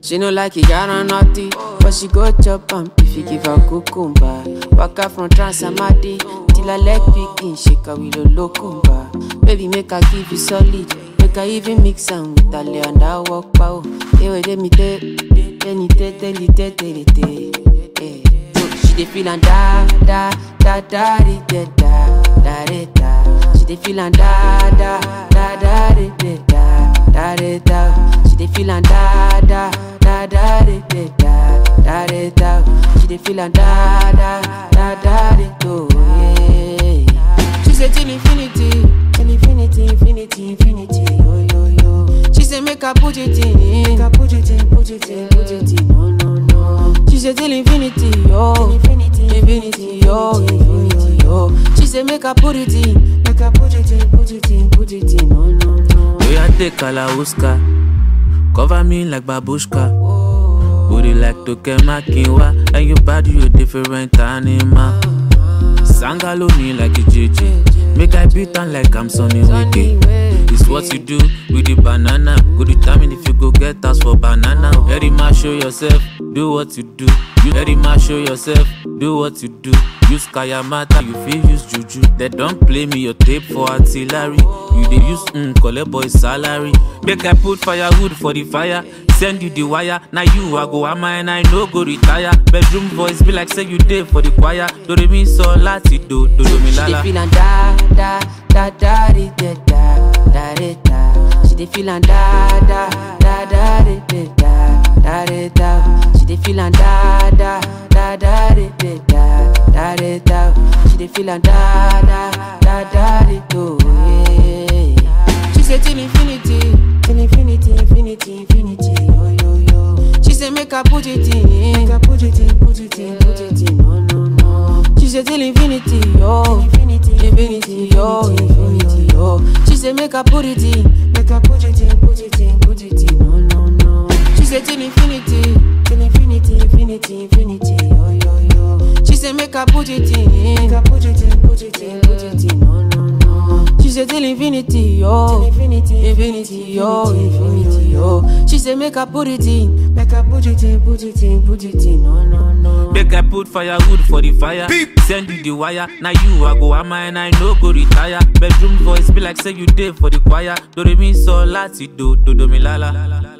She no like it, got on naughty, but she go chop am if you give her cucumber. Waka from Transamadi till her leg begin shake her with a locumba. Baby, make her give you solid, make her even mix am with her lay and I walk pow. Hey, wait, let me tell, any te, tell it, tell it, tell it. Hey. So she dey feel and da da da da di, da da da da da. She dey feel and da da da da di, da da da da da. She dey feel and da da da da di, da da da da da. She dey feel and da da da da di, do yeah. She say till infinity, till infinity, infinity, infinity, yo yo yo. She say make her put it in, make her put it in, put it in, put it in, no no no. She say till infinity, yo, infinity, infinity, yo, infinity, yo. She say make her put it in, make her put it in, put it in, put it in, no no no. We are take Kalauska, cover me like babushka. Booty like Tokemakinwa, and your body you different animal. Sangalo me like a JJ, make I beat on like I'm Sonny Wiki. It's what you do with the banana. Go determine if you go get us for banana. Very much show yourself, do what you do. You very much show yourself, do what you do. Use Kayamata, you feel use Juju. They don't play me your tape for artillery. You they use mm, collect boy salary. Make I put firewood for the fire. Send you the wire. Now you I go am and I no go retire. Bedroom voice be like say you did for the choir. Do re mi so lati do do do mi She dey lala. feel and da da da da di, da da da da da. She dey feel and da da da da di, da da da da da. She dey feel and da da da da di, da da da da da. She dey feel and da da da da di, do yeah. She say till infinity, till infinity, infinity, infinity, yo yo yo. She say make her put it in, make her put it in, put it in, put it in, no no no. She say till infinity, yo, infinity, infinity, yo, infinity, yo. She say make her put it in, make her put it in, put it in, put it in, no no no. She say till infinity, till infinity, infinity, infinity, yo yo yo. She say make her put it in, make her put it in, put it in, put it in, no no no. She say till infinity, yo, infinity, infinity, yo, infinity, yo. She say make her put it in, make her put it in, put it in, put it in, no no no. Make I put firewood for the fire. Send you the wire. Now you I go am and I no go retire. Bedroom voice be like say you did for the choir. Do re mi so lati do do do mi lala.